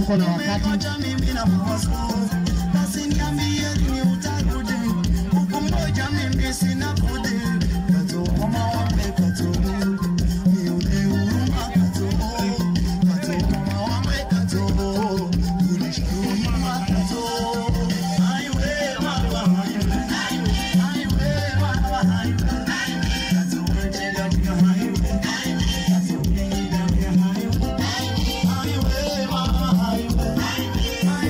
tuko na wakati. mimi na mawazo basi niambie lini utarudi huku moja mimi sina budi kato mama wambe kato nione huruma kato kato mama wambe kato unishukuru mama kato aiwe mama aiwe aiwe mama aiwe kato mwenye katika aiwe kato mwenye katika aiwe aiwe mama aiwe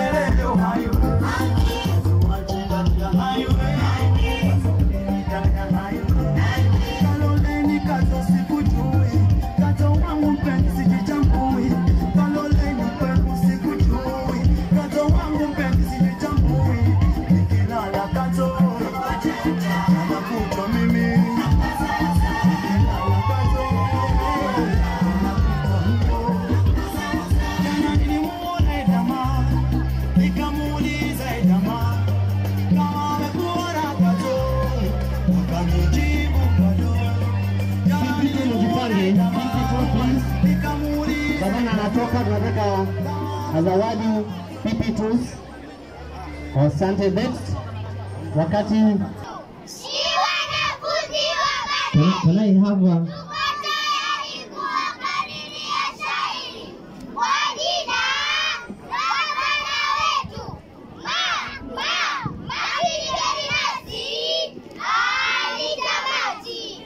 Nikamuuliza jamaa kama amekuona kato, akanijibu bado. Jamani, Pipi mjipange, pipi tu please. nikamuuliza Gavana anatoka, tunataka zawadi pipi tu. Asante next. Wakati Si wanafunzi wa tuna- tunai hapa Tuko tayari kuwakadiria shairi kwa jina gavana wetu ma ma Maligari Nasi Ali Tamati.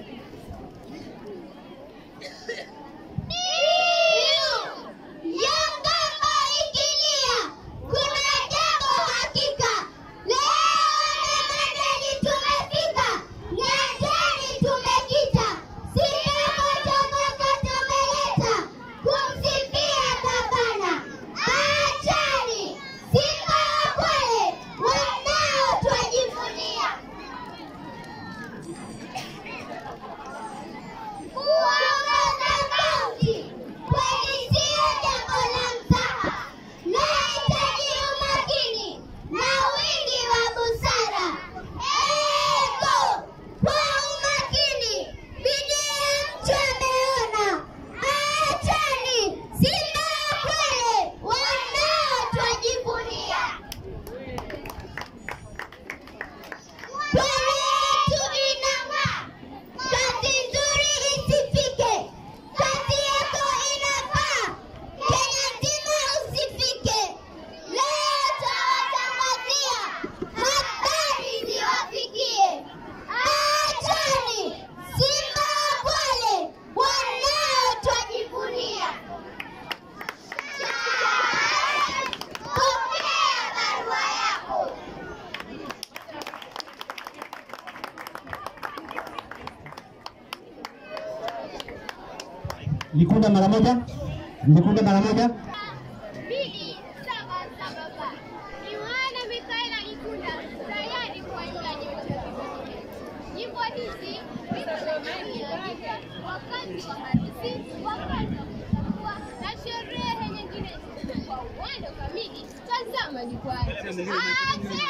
Yanga ikilia kuna jambo hakika. Leo Nemandeni tumefika, nyanjani tumekita, Simba motomoto tumeleta kumsifia gavana. Achani Simba wa kweli wanao twajivunia kuongoza kaunti kweli siyo jambo la mzaha, nahitaji umakini na wingi wa busara. Eko kwa umakini, bidii ya mtu ameona. Achani Simba wa kweli wanao twajivunia. Kweli yetu inang'aa, kazi nzuri isifike, kazi yako inafaa, Kenya nzima usifike. Leo tawatangazia, habari ziwafikie. Achani Simba wa kweli wanao twajivunia. Pokea barua yako. Likunda mara moja, Likunda mara moja. mbili saba saba ba Yohana Mikaela Likunda tayari kuwaimba nyota. Nyimbo hizi zinaandika wakati wa harusi, wakati wa kutambua na sherehe nyingine. Kwa uwanda kamili, tazama jukwani. Ate!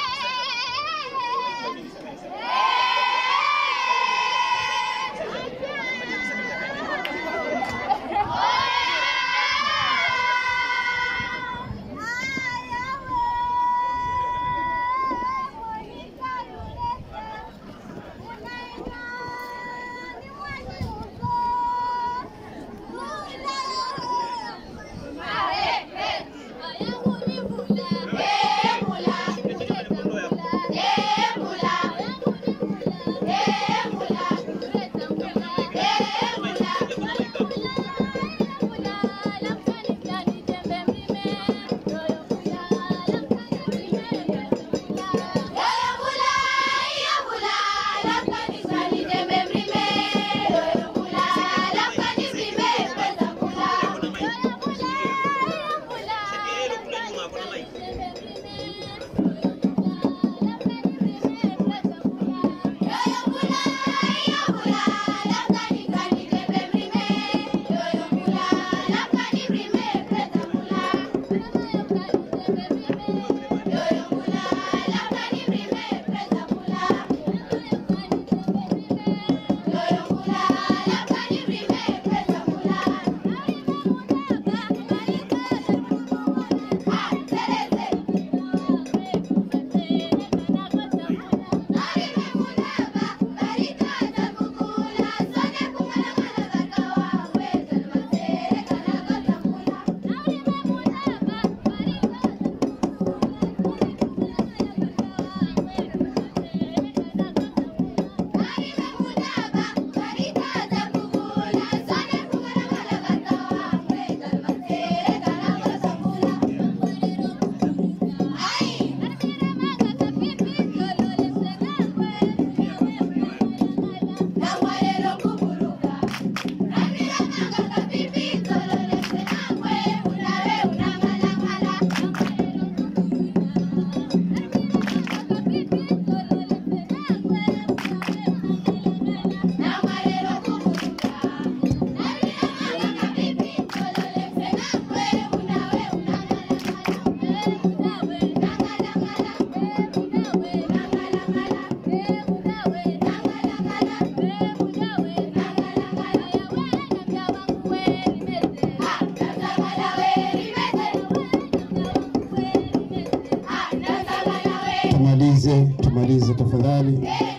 Tumalize, tumalize tafadhali.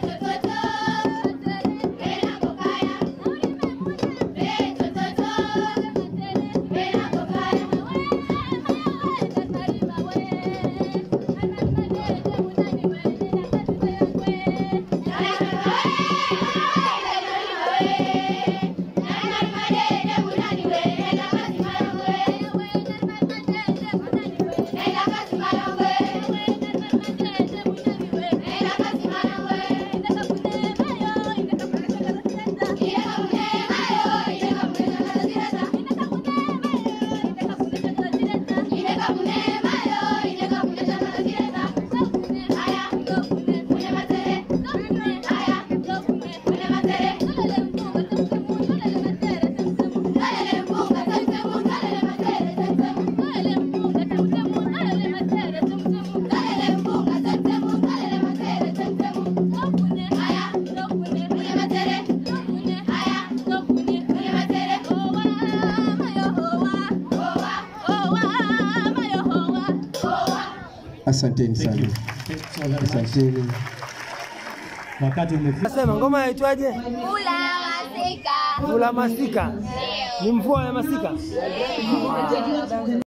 Asanteni sana, asanteni. Wakati umefika. Sema ngoma yaitwaje? Kula masika. Kula masika. Ni mvua ya masika.